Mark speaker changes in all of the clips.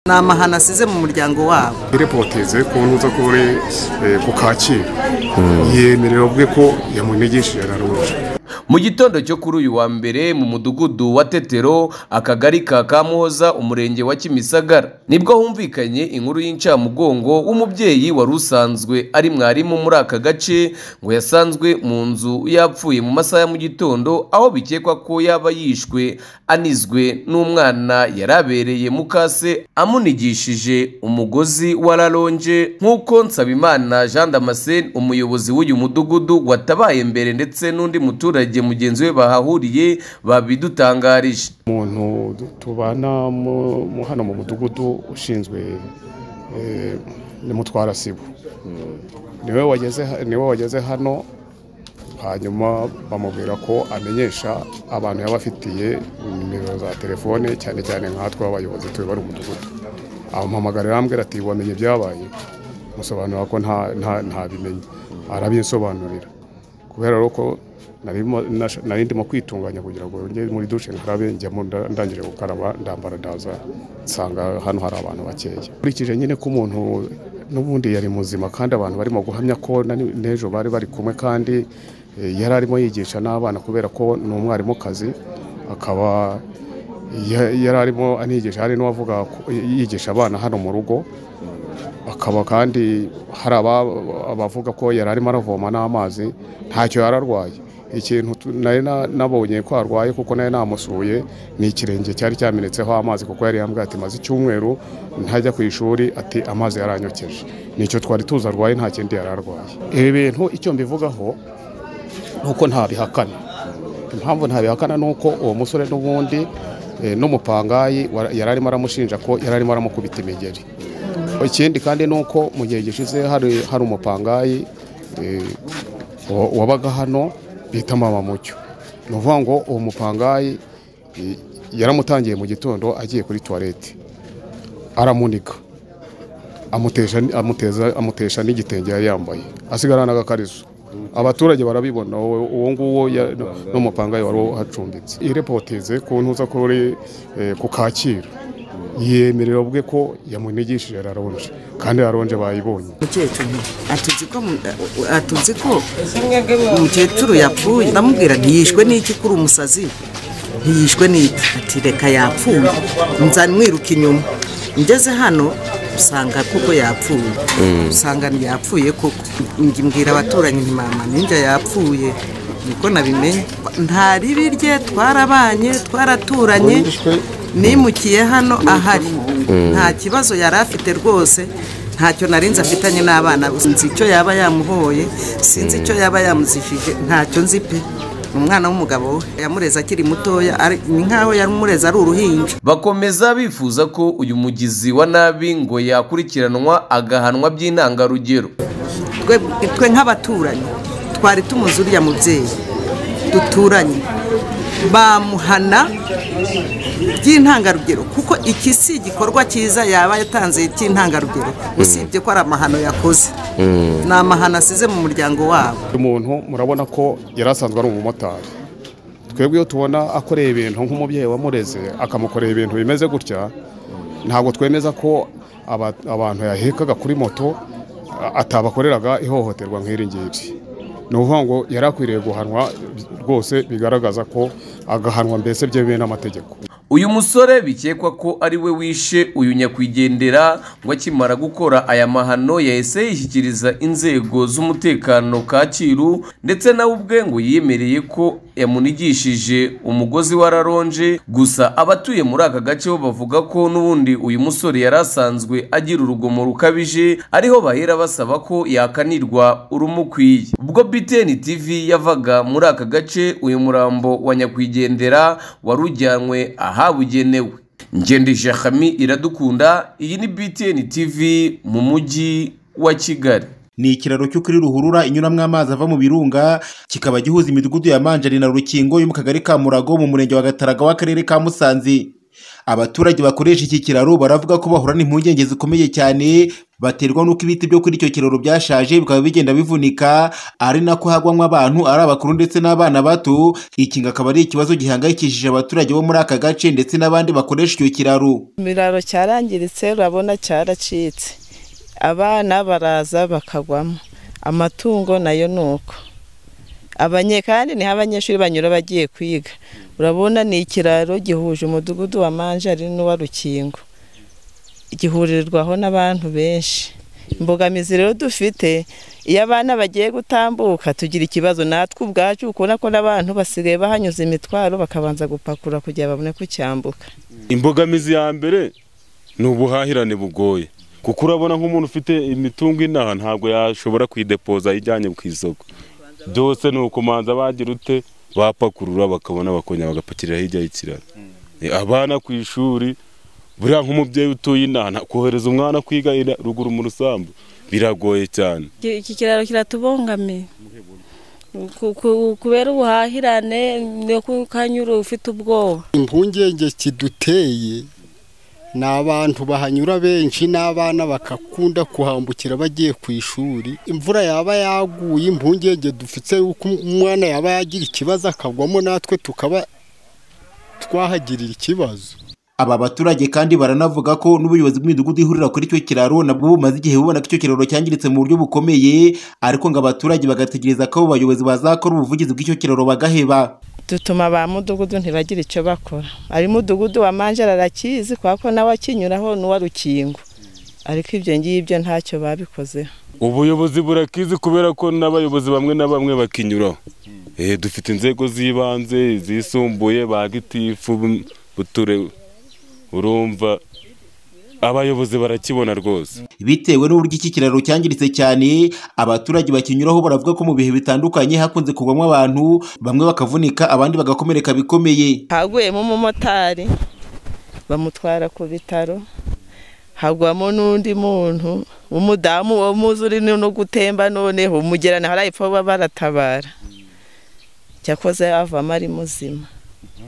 Speaker 1: ni amahano asize mu muryango wabo
Speaker 2: irepoteze ku ntuza ko uri ku kacyiru yemerera ubwe ko yamunigishije araruje
Speaker 3: mu gitondo cyo kuri uyu wa mbere mu mudugudu wa tetero akagari ka kamuhoza umurenge wa kimisagara nibwo humvikanye inkuru y'incamugongo w'umubyeyi wari usanzwe ari mwarimu muri aka gace ngo yasanzwe mu nzu yapfuye mu masaha ya mu gitondo aho bikekwa ko yaba yishwe anizwe n'umwana yari abereye mukase amunigishije umugozi wa raronje nk'uko nsabimana jean damascene umuyobozi w'uyu mudugudu watabaye mbere ndetse n'undi muturage mugenzi we bahahuriye babidutangarije
Speaker 2: umuntu tubana mu- mu- hano mu mudugudu ushinzwe eh, ni mutwara sibo niwe wageze ha- niwe wageze hano hanyuma bamubwira ko amenyesha abantu yabafitiye nimero za telefone cyane cyane nkatwe abayobozi tube bari umudugudu amuhamagarira arambwira ati wamenye ibyabaye musobanura ko nta- nta- ntabimenye arabinsobanurira kubera ko narimo- nasha- nari ndimo kwitunganya kugira ngo njye muri dushe nkarabe njyamo nda- ndangije gukaraba ndambara ndaza nsanga hano hari abantu bakeya nkurikije nyine ko umuntu n'ubundi yari muzima kandi abantu barimo guhamya ko na ni- n'ejo bari bari kumwe kandi eh, yari arimo yigisha n'abana kubera ko ni umwarimukazi akaba ya- yari arimo anigisha hari n'uwavuga ko- yigisha abana hano mu rugo akaba kandi hari aba- abavuga ko yari arimo aravoma n'amazi ntacyo yari arwaye ikintu tu- nari na- nabonye ko arwaye kuko nari namusuye ni ikirenge cyari cyamenetseho amazi kuko yari yambwiye ati maze icyumweru ntajya ku ishuri ati amazi yaranyokeje nicyo twari tuzi arwaye nta kindi yari arwaye ibi bintu icyo mbivugaho ni uko ntabihakana impamvu ntabihakana ni uko uwo musore n'ubundi eh, n'umupangayi wara- yari arimo aramushinja ko yari arimo aramukubita imigeri ikindi kandi ni uko mu gihe gishize hari hari umupangayi eh, wa- wabaga hano bita mama mucyo ni ukuvuga ngo uwo mupangayi eh, yaramutangiye mu gitondo agiye kuri tuwarete aramunika amutesha amuteza amutesha n'igitenge yari yambaye asigarana agakarizo abaturage barabibona uwo uwo nguwo ya- n'umupangayi wari uhacumbitse irepoteze ku ntuza ko uri eh, ku kacyiru yemerera ubwe ko yamunigishije raronje kandi raronje bayibonye
Speaker 1: umukecuru atuzi ko mu- atuzi ko umukecuru yapfuye ndamubwira ntiyishwe n'iki kuri umusazi ntiyishwe n'iki ati reka yapfuye nzamwiruka inyuma ngeze hano usanga kuko yapfuye usanga yapfuye koko njye mbwira abaturanyi nti mama ninjye yapfuye niko nabimenye nta ribi rye twarabanye twaraturanye nimukiye hano ahari nta kibazo yari afite rwose ntacyo narinze afitanye n'abana sinzi icyo yaba yamuhoye sinzi icyo yaba yamuzishije ntacyo nzi pe umwana w'umugabo we yamureze akiri mutoya ari- ni nkaho yamureze ari uruhinja
Speaker 3: bakomeza bifuza ko uyu mugizi wa nabi ngo yakurikiranwa agahanwa by'intangarugero
Speaker 1: twe twe nk'abaturanyi twari tumuzi uriya mubyeyi duturanye bamuhana by'intangarugero kuko iki si igikorwa cyiza yaba yatanze cy'intangarugero usibye ko ari amahano yakoze ni amahano asize mu muryango wabo
Speaker 2: umuntu murabona ko yari asanzwe ari umumotari twebwe iyo tubona akoreye ibintu nk'umubyeyi wamureze akamukorera ibintu bimeze gutya ntabwo twemeza ko aba- abantu yahekaga kuri moto a- atabakoreraga ihohoterwa nk'iri ngiri ni ukuvuga ngo yari akwiriye guhanwa rwose bigaragaza ko agahanwa mbese byemewe n'amategeko
Speaker 3: uyu musore bikekwa ko ari we wishe uyu nyakwigendera ngo akimara gukora aya mahano yahise yishyikiriza inzego z'umutekano kacyiru ndetse nawe ubwe ngo yemereye ko yamunigishije umugozi wa raronje gusa abatuye muri aka gace bo bavuga ko n'ubundi uyu musore yari asanzwe agira urugomo rukabije ariho bahera basaba ko yakanirwa urumukwiye ubwo BTN TV yavaga muri aka gace uyu murambo wa nyakwigendera wari ujyanywe ahabugenewe ngendesha Hami iradukunda iyi ni BTN TV mu mujyi wa Kigali
Speaker 4: ni ikiraro cyo kuri ruhurura inyuramo amazi ava mu birunga kikaba gihuza imidugudu ya manjari na rukingo yo mu kagari ka murago mu murenge wa gataraga w'akarere ka musanze abaturage bakoresha iki kiraro baravuga ko bahura n'impungenge zikomeye cyane baterwa n'uko ibiti byo kuri icyo kiraro byashaje bikaba bigenda bivunika ari nako hagwamo abantu ari abakuru ndetse n'abana bato iki ngo akaba ari ikibazo gihangayikishije abaturage bo muri aka gace ndetse n'abandi bakoresha icyo kiraro
Speaker 5: ibiraro cyarangiritse urabona cyaracitse abana baraza bakagwamo amatungo nayo ni uko abanye kandi niho abanyeshuri banyura bagiye kwiga urabona ni ikiraro gihuje umudugudu wa manjari n'uwa rukingo gihurirwaho n'abantu benshi imbogamizi rero dufite iyo abana bagiye gutambuka tugira ikibazo natwe ubwacu ukubona ko n'abantu basigaye bahanyuze imitwaro bakabanza gupakura kugira babone kucyambuka
Speaker 6: imbogamizi ya mbere ni ubuhahirane bugoye kuko urabona nk'umuntu ufite imitungo inaha ntabwo yashobora kuyidepoza ayijyanye ku isoko byose ni ukumanza bagira ute bapakurura bakabona bakongera bagapakirira hirya y'ikiraro Eh, abana ku ishuri buriya nk'umubyeyi utuye inaha nta- kohereza umwana kwiga ira- ruguru mu rusambu biragoye cyane
Speaker 7: Iki iki kiraro kiratubangamiye Ku- ku- kubera ubuhahirane niyo kukanyura ufite ubwoba
Speaker 8: impungenge kiduteye ni abantu bahanyura benshi n'abana bagakunda kuhambukira bagiye ku ishuri imvura yaba yaguye impungenge dufite yuko umwana yaba yagira ikibazo akagwamo natwe tukaba twahagirira ikibazo
Speaker 4: Aba baturage kandi baranavuga ko n'ubuyobozi bw'imidugudu ihurira kuri icyo kiraro nabwo bumaze igihe bubona ko icyo kiraro cyangiritse mu buryo bukomeye ariko ngo abaturage bagategereza ko abo bayobozi bazakora ubuvugizi bw'icyo kiraro bagaheba
Speaker 5: dutuma ba mudugudu ntibagire icyo bakora ari mudugudu wa manjara arakizi kubera ko nawe akinyuraho n'uwa rukingo ariko ibyo ngibyo ntacyo babikozeho
Speaker 6: ubuyobozi burakizi kubera ko n'abayobozi bamwe na bamwe bakinyuraho Eh, dufite inzego z'ibanze izisumbuye ba gitifu bu- buture urumva abayobozi barakibona rwose
Speaker 4: bitewe n'uburyo iki kiraro cyangiritse cyane abaturage bakinyuraho baravuga ko mu bihe bitandukanye hakunze kugwamo abantu bamwe bakavunika abandi bagakomereka bikomeye
Speaker 5: haguyemo umumotari bamutwara ku bitaro hagwamo n'undi muntu w'umudamu wo muzi uri no gutemba noneho umugerane harayipfa baba baratabara cyakoze avamo ari muzima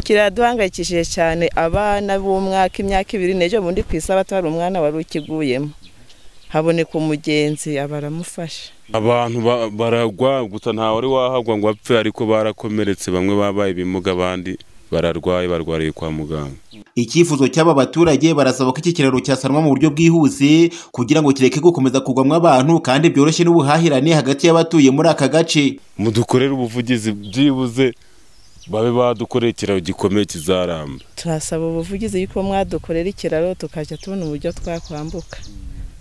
Speaker 5: kiraduhangayikishije cyane abana b'umwaka imyaka ibiri n'ejo bundi ku isi abatwara umwana wari ukiguyemo haboneka umugenzi abaramufasha
Speaker 6: abantu ba- baragwa gusa nta wari wahagwa ngo apfe ariko barakomeretse bamwe babaye ibimuga abandi bararwaye barwariye kwa muganga
Speaker 4: icyifuzo cy'aba baturage barasaba ko iki kiraro cyasanwa mu buryo bwihuse kugira ngo kireke gukomeza kugwamo abantu kandi byoroshye n'ubuhahirane hagati y'abatuye muri aka gace
Speaker 6: mudukorere ubuvugizi byibuze babe badukoreye ikiraro gikomeye kizaramba
Speaker 5: turasaba ubuvugizi yuko mwadukorera ikiraro tukajya tubona uburyo twakwambuka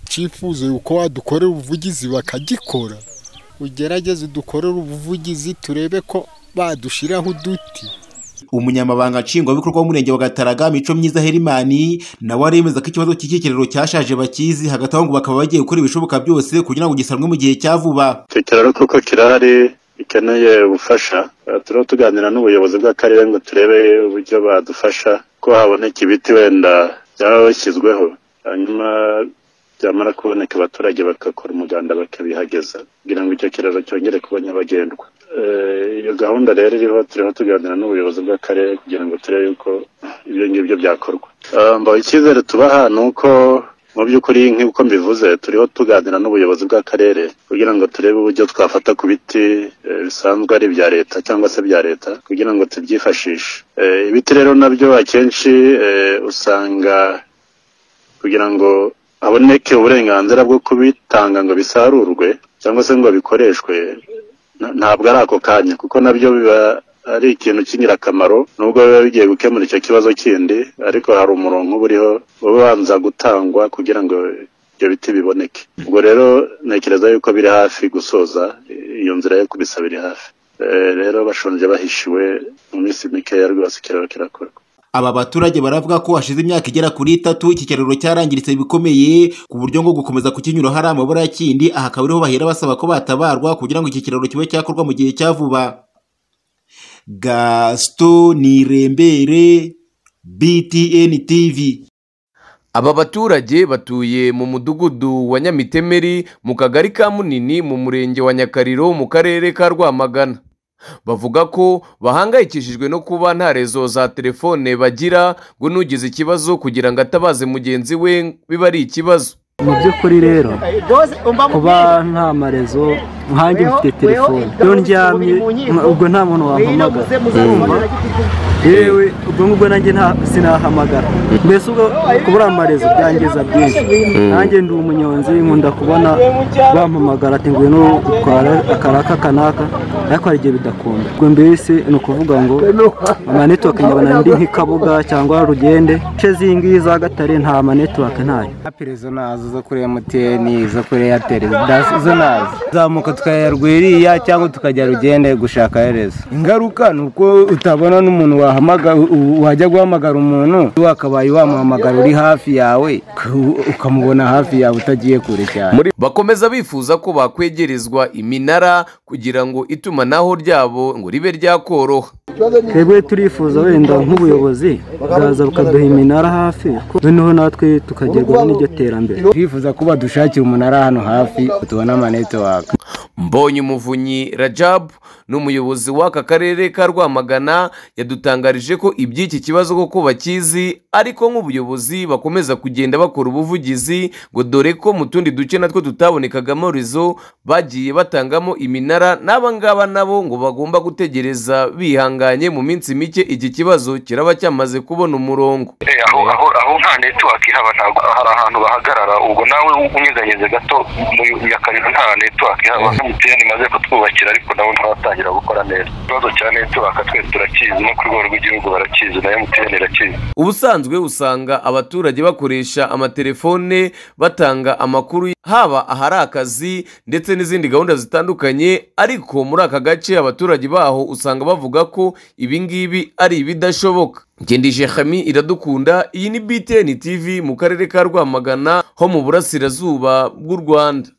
Speaker 8: cyifuzo yuko wadukorera ubuvugizi bakagikora ugerageze dukorere ubuvugizi turebe ko badushiraho uduti
Speaker 4: umunyamabanga nshingwabikorwa w'umurenge wa gataraga mico myiza herimani nawe aremeza ko ikibazo cy'iki kiraro cyashaje bakizi hagati aho ngo bakaba bagiye gukora ibishoboka byose kugira ngo gisanwe mu gihe cya vuba
Speaker 9: icyo kiraro kuko kirahari gikeneye ubufasha Eh, turiho tuganira n'ubuyobozi bw'akarere ngo turebe uburyo badufasha ko haboneka ibiti wenda byaba bishyizweho hanyuma byamara kuboneka abaturage bagakora umuganda bakabihageza kugira ngo icyo kiraro cyongere kuba nyabagendwa Eh, iyo gahunda rero iriho turiho tuganira n'ubuyobozi bw'akarere kugira ngo turebe yuko ibyo ngibyo byakorwa Eh, mbaho icyizere tubaha ni uko mu by'ukuri nk'uko mbivuze turiho tuganira n'ubuyobozi bw'akarere kugira ngo turebe uburyo twafata ku biti eh, bisanzwe ari ibya leta cyangwa se bya leta kugira ngo tubyifashishe Eh, ibiti rero nabyo akenshi eh, usanga kugira ngo haboneke uburenganzira bwo kubitanga ngo bisarurwe cyangwa se ngo bikoreshwe na- ntabwo ari ako kanya kuko nabyo biba ari ikintu cy'ingirakamaro nubwo biba bigiye gukemura icyo kibazo kindi ariko hari umurongo uba uriho uba ubanza gutangwa kugira ngo ibyo biti biboneke ubwo rero ntekereza yuko biri hafi gusoza iyo nzira yo kubisaba iri hafi Eh, rero bashonje bahishiwe mu minsi mikeya rwose ikiraro kirakorwa
Speaker 4: Aba baturage baravuga ko hashize imyaka igera kuri itatu iki kiraro cyarangiritse bikomeye ku buryo ngo gukomeza kukinyura hari amabura ya kindi aha akaba ariho bahera basaba ko batabarwa kugira ngo iki kiraro kibe cyakorwa mu gihe cya vuba Gaston Nirembere BTN TV
Speaker 3: Aba baturage batuye mu mudugudu wa Nyamitemeri mu kagari ka Munini mu murenge wa Nyakariro mu karere ka Rwamagana bavuga ko bahangayikishijwe no kuba nta rezo za telefone bagira ngo n'ugize ikibazo kugira ngo atabaze mugenzi we biba ari ikibazo
Speaker 10: mu by'ukuri rero kuba nta marezo nkanjye mfite telefone iyo ndyamye ubwo nta muntu wampamagara yewe ubwo ngubwo nanjye nta sinahamagara mbese ubwo kubura amarezo byangiza byinshi nanjye ndi umunyonzi nkunda kubona bampamagara ati ngwino utwara akaraka kanaka ariko hari igihe bidakunda ubwo mbese ni ukuvuga ngo amanetiwake nyabona ndi nk'ikabuga cyangwa rugende ce zingiyi za gatare nta manetiwake ntayo
Speaker 8: izo nazo zo kuri emutiyeni zo kuri eyateri izo nazo zamuka tukajya rwiriya cyangwa tukajya rugende gushaka rezo ingaruka ni uko utabona n'umuntu wajya guhamagara umuntu wakabaye wamuhamagara uri hafi yawe ukamubona hafi yawe utagiye kure cyane
Speaker 3: Muri- bakomeza bifuza ko bakwegerezwa iminara kugira ngo itumanaho ryabo ngo ribe ryakoroha
Speaker 10: twebwe turifuza wenda nk'ubuyobozi bwaza bukaduha iminara hafi noneho natwe tukagerwaho n'iryo terambere
Speaker 8: twifuza kuba dushakira umunara hano hafi tubona amanetiwaka
Speaker 3: mbonye umuvunyi rajabu n'umuyobozi w'aka karere ka rwamagana yadutangarije ko iby'iki kibazo koko bakizi ariko nk'ubuyobozi bakomeza kugenda bakora ubuvugizi ngo dore ko mu tundi duce natwo tutabonekagamo rezo bagiye batangamo iminara n'aba ngaba nabo ngo bagomba gutegereza bihanganye mu minsi mike iki kibazo kiraba cyamaze kubona umurongo
Speaker 11: Eh, aho aho aho nta network ihaba ntabwo hari ahantu bahagarara ubwo nawe unyeganyeze gato mu yakarira nta network ihaba emutiyeni imaze kutwubakira ariko nabo ntaratangira gukora neza ikibazo cya network twese turakizi no ku rwego rw'igihugu barakizi na emutiyeni irakizi
Speaker 3: ubusanzwe usanga abaturage bakoresha amatelefone batanga amakuru haba ahari akazi ndetse n'izindi gahunda zitandukanye ariko muri aka gace abaturage baho usanga bavuga ko ibi ngibi ari ibidashoboka ngendije hami iradukunda iyi ni btn tv mu karere ka rwamagana ho mu burasirazuba bw'u rwanda